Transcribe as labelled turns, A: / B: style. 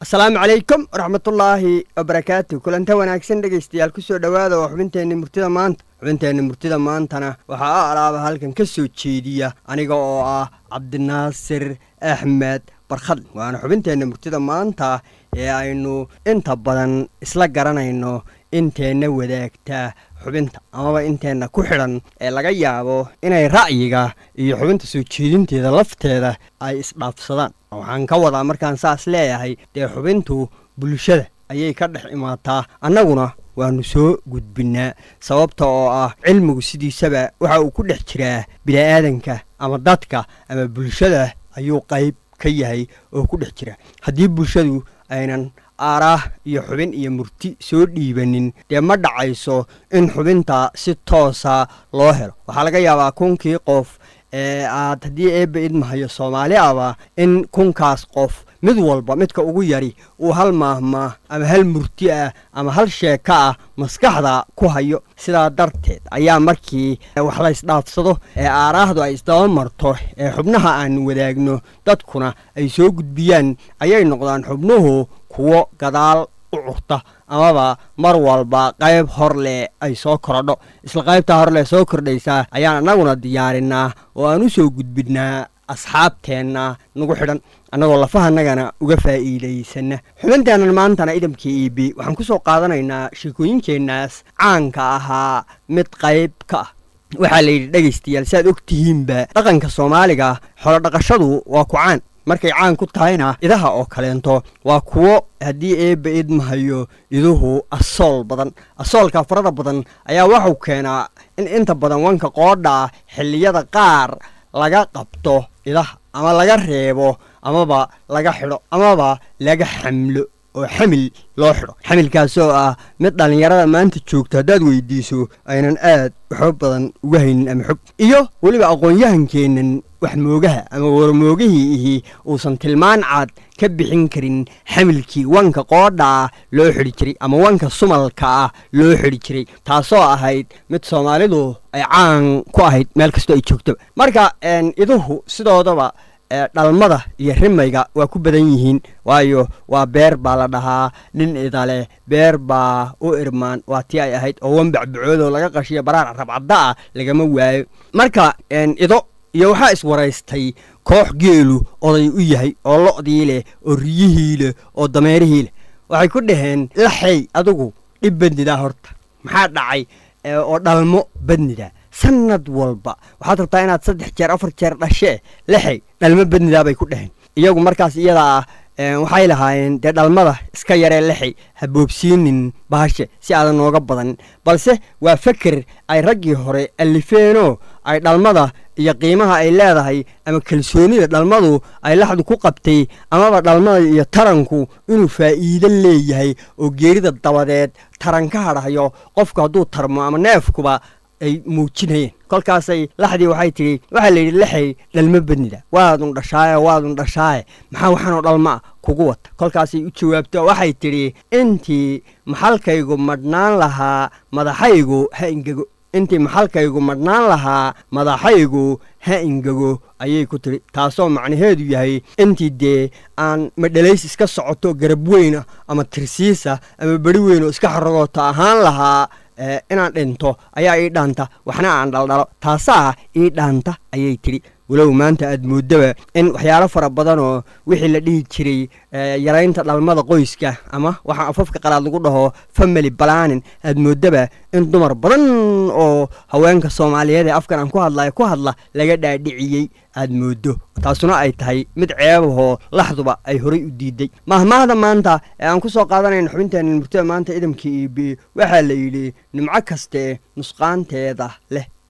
A: asalaamu calaykum waraxmatullaahi wabarakaatu kulanta wanaagsan dhegaystayaal kusoo dhowaada waa xubinteenni murtida maanta xubinteenni murtida maantana waxaa a alaaba halkan ka soo jeediya aniga oo ah cabdinaasir axmed barkhad waana xubinteenna murtida maanta ee aynu inta badan isla garanayno inteenna wadaagtaa xubinta amaba inteenna ku xidhan ee laga yaabo inay ra'yiga iyo xubinta soo jeedinteeda lafteeda ay isdhaafsadaan waxaan ka wadaa markaan saas leeyahay dee xubintu bulshada ayay ka dhex imaataa annaguna waannu soo gudbinnaa sababta oo ah cilmigu sidiisaba waxa uu ku dhex jiraa bini'aadanka ama dadka ama bulshada ayuu qayb ka yahay oo ku dhex jira haddii bulshadu aynan aaraah iyo xubin iyo murti soo dhiibanin dee ma dhacayso in xubinta si toosa loo helo waxaa laga yaabaa kunkii qof ee aad haddii eebba idmahayo soomaali aba in kunkaas qof mid walba midka ugu yari uu hal maahmaah ama hal murti ah ama hal sheeko ah maskaxda ku hayo sidaa darteed ayaa markii wax la ysdhaafsado ee aaraahdu ay isdaba marto ee xubnaha aan wadaagno dadkuna ay soo gudbiyaan ayay noqdaan xubnuhu kuwo gadaal u curta amaba mar walba qayb hor leh ay soo korodho isla qaybtaa horleh soo kordhaysaa ayaan annaguna diyaarinaa oo aan u soo gudbinnaa asxaabteenna nagu xidhan annagoo lafahanagana uga faa'iidaysanna xubinteennan maantana idamka iibi waxaan ku soo qaadanaynaa sheekooyinkeennaas caanka ahaa mid qayb ka ah waxaa la yidhi dhegaystayaal si aad og tihiinba dhaqanka soomaaliga xoolodhaqashadu waa ku caan markay caan ku tahayna idaha oo kaleento waa kuwo haddii eebba idmahayo iduhu asool badan asoolka farada badan ayaa waxuu keenaa in inta badan wanka qoodha xilliyada qaar laga qabto idaha ama laga reebo amaba laga xidho amaba laga xamlo oo xamil loo xidho xamilkaasoo ah mid dhallinyarada maanta joogto haddaad weydiiso aynan aad waxba badan uga haynin ama xog iyo weliba aqoon-yahankeennan waxmoogaha ama warmoogihii ihi uusan tilmaan cad ka bixin karin xamilkii wanka qoodha ah loo xidhi jiray ama wanka sumalka ah loo xidhi jiray taasoo ahayd mid soomaalidu ay caan ku ahayd meel kastoo ay joogtoba marka iduhu sidoodaba dhalmada iyo rimayga waa ku badan yihiin waayo waa beer baa la dhahaa nin idaleh beer baa u irmaan waa tii ay ahayd oo wanbacbacoodoo laga qashiyo baraar rabcadda ah lagama waayo marka ido iyo waxaa iswaraystay koox geelu oday u yahay oo lo'dii leh oo riyihii leh oo dameerihii leh waxay ku dhaheen laxey adigu dhib badnidaa horta maxaa dhacay oo dhalmo badnidaa sanad walba waxaad rabtaa inaad saddex jeer afar jeer dhashee lexey dhalmo badnidaa bay ku dhaheen iyagu markaas iyada ah waxay lahaayeen dee dhalmada iska yaree lexey ha boobsiinin bahashe si aadan nooga badan balse waa feker ay raggii hore allifeenoo ay dhalmada iyo qiimaha ay leedahay ama kalsoonida dhalmadu ay laxdu ku qabtay amaba dhalmada iyo taranku inuu faa'iido leeyahay oo geerida dabadeed taran ka hadhayo qofku hadduu tarmo ama neefkuba ay muujinayeen kolkaasay laxdii waxay tidhi waxaa la yidhi lexey dhalmo badnida waadun dhashaaye waadun dhashaaye maxaa waxaanoo dhalma ah kugu wata kolkaasay u jawaabto waxay tidhi intii maxalkaygu madhnaan lahaa madaxaygu ha ingego intii maxalkaygu madhnaan lahaa madaxaygu ha ingego ayay ku tidhi taasoo macnaheedu yahay intii dee aan madhalays iska socoto garab weyna ama tirsiisa ama beri weyn oo iska xaragooto ahaan lahaa inaan dhinto ayaa ii dhaanta waxna aan dhaldhalo taasaa ii dhaanta ayay tidhi walow maanta aad moodaba in waxyaalo fara badanoo wixii la dhihi jiray yaraynta dhalmada qoyska ama waxaa afafka qalaad lagu dhaho family balanin aad moodaba in dumar badan oo haweenka soomaaliyeed ee afkan aan ku hadlayo ku hadla laga dhaadhiciyey aad moodo taasuna ay tahay mid ceebahoo laxduba ay horay u diiday mahmaahda maanta ee aan ku soo qaadanayna xubinteenna murtida maanta idamka eb waxaa la yidhi nimco kaste nusqaanteeda leh